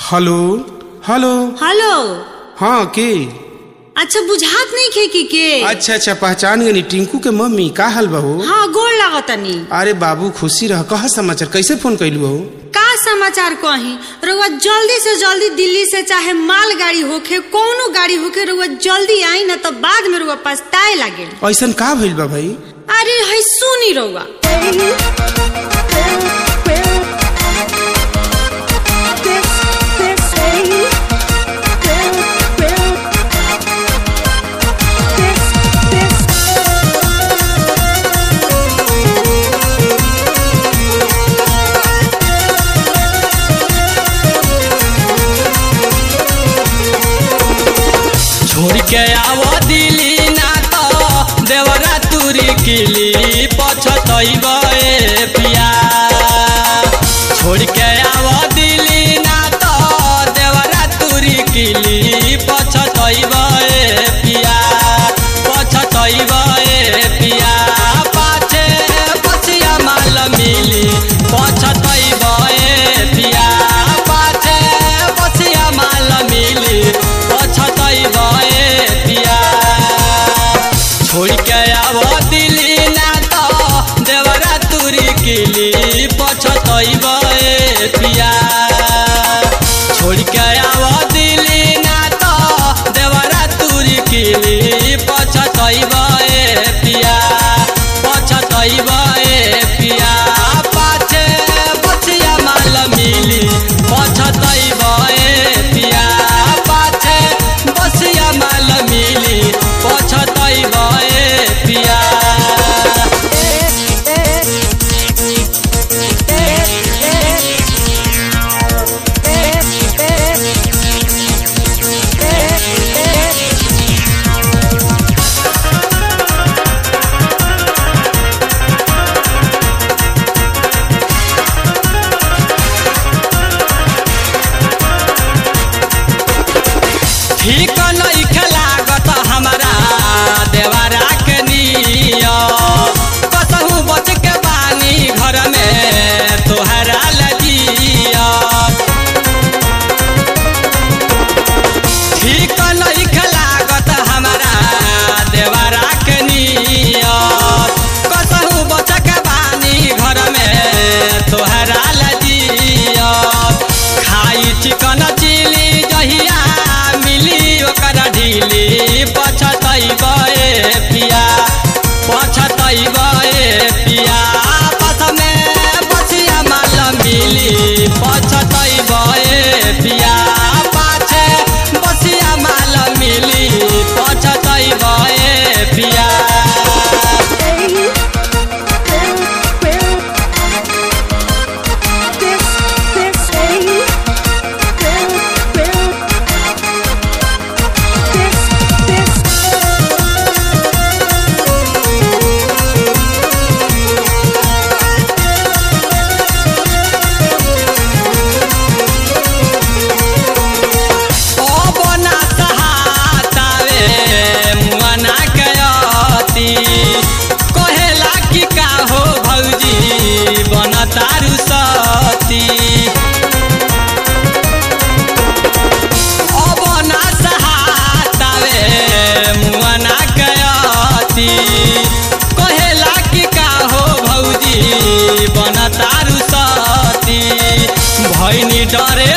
hello hello hello हाँ के अच्छा बुझात नहीं खे की के अच्छा अच्छा पहचान गई टिंकू के मम्मी का हाल बहू हाँ गोड़ लागतनी अरे बाबू खुशी रह कहा समाचार कैसे फोन कैलू बहू का समाचार कही रउआ जल्दी से जल्दी दिल्ली से चाहे माल गाड़ी होखे कौनो गाड़ी होखे रउआ जल्दी आई ना तो बाद में रउआ पछताए लागे ऐसन का भइल बा भाई अरे है सुनी रउआ छोड़ के आवो दिली ना तो देवरा तुरी किली पछतैब ए पिया छोड़ के आवो दिली ना तो देवरा तुरी किली पछतैब ए पिया पछतैब ए पिया पाछे पछिया माल मिली पछतैब ए पिया पाछे पछिया माल मिली पछतैब ए पिया छोड़ के आवो दिल्ली ना तो देवरा तुरी किली पछतैब ए पिया छोड़ के आवो दिल्ली ना तो देवरा तुरी किली पछतैब ए पिया पछतैब ए पिया पाछे बचिया माल मिली पछतैब ए पिया पाछे बसिया माल मिली पछतैब ए पिया ठीक नइखे लागत हमरा देवरा के निया कसहु बच के बानी घर में तोहरा लजिया ठीक नइखे लागत हमरा देवरा के निया कसहु बच के बानी घर में तोहरा लजिया खाई चिकन चिली जहिया मिली ओकर ढीली पछतैब ए पिया पछतैब ए पिया आपस में बसिया माल मिली पछतैब ए पिया पाछे बसिया माल मिली पछतैब ए पिया ओ बना सहातावे मुआना के अति कहेला कि का हो भौजी बन तारू सती ओ बना सहातावे मुआना के अति कहेला कि का हो भौजी बन तारू सती भैनी डरे